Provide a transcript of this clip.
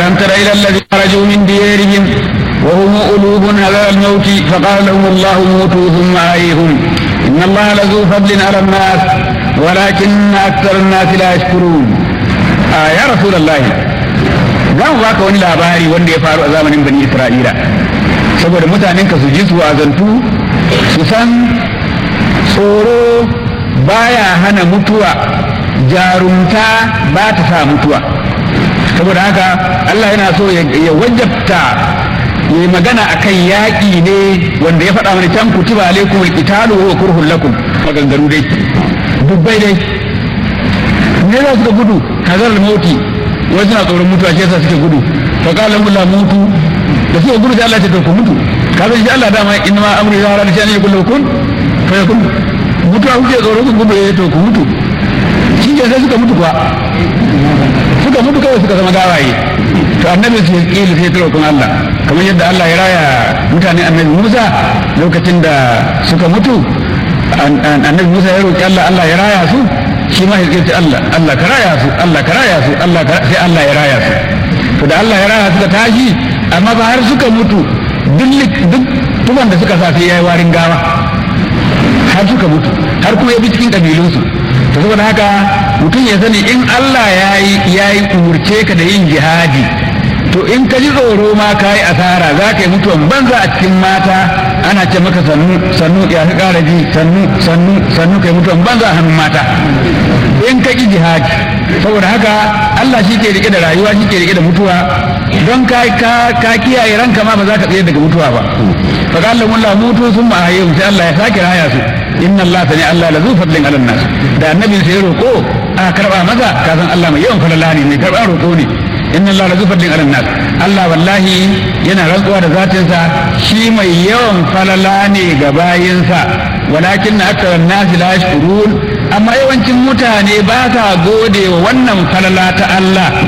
ألم تر إلى الذين خرجوا من ديارهم وهم ألوب على الموت فقال لهم الله موتوا ثم أحييهم إن الله لذو فضل على الناس ولكن أكثر الناس لا يشكرون آه يا رسول الله za mu baka wani labari wanda ya faru a zamanin bani isra'ila saboda mutanen ka su ji su azantu su san tsoro baya hana mutuwa jarumta ba ta sa mutuwa saboda haka Allah yana so ya wajabta ya yi magana a kan yaƙi ne wanda ya faɗa mana can kutiba alaikum alqitalu wa kurhun lakum maganganu dai dubbai dai ne za su ga gudu hazar mauti wai suna tsoron mutuwa shi yasa suke gudu fa qala la mutu da suke gudu sai Allah ya ce to ku mutu ka san shi Allah dama inna ma amru ya rada shani kullu kun fa yakun mutuwa kuke tsoro ku gudu ya to ku mutu shi ke sai suka mutu kuwa suka mutu kawai suka zama gawaye to annabi sai kila sai turo kun Allah kamar yadda Allah ya raya mutane annabi Musa lokacin da suka mutu annabi Musa ya roki Allah Allah ya raya su shi ma ya ce Allah Allah ka raya su Allah ka raya su Allah sai Allah ya raya su to da Allah ya raya suka tashi amma ba har suka mutu duk duk tuban da suka sa sai yayi warin gawa har suka mutu har kuma ya bi cikin kabilunsu to saboda haka mutum ya sani in Allah ya yi ya yi umurce ka da yin jihadi to in ka ji tsoro ma ka yi asara za ka yi mutuwan banza a cikin mata ana ce maka sannu sannu ya ka kara ji sannu sannu sannu ka yi mutuwan banza a hannun mata in ka ki jihadi saboda haka Allah shi ke rike da rayuwa shi ke rike da mutuwa don ka ka kiyaye ranka ma ba za ka tsaye daga mutuwa ba fa qala la mutu thumma ahyahu sai Allah ya sake raya su inna Allah sani Allah la zu fadlin ala nas da annabi sai roko aka karba maza ka san Allah mai yawan falala ne mai karba roko ne inna Allah la zu fadlin ala nas Allah wallahi yana rantsuwa da zatinsa shi mai yawan falala ne ga bayinsa walakin akthar an-nas la yashkurun amma yawancin mutane ba sa gode wa wannan falala ta Allah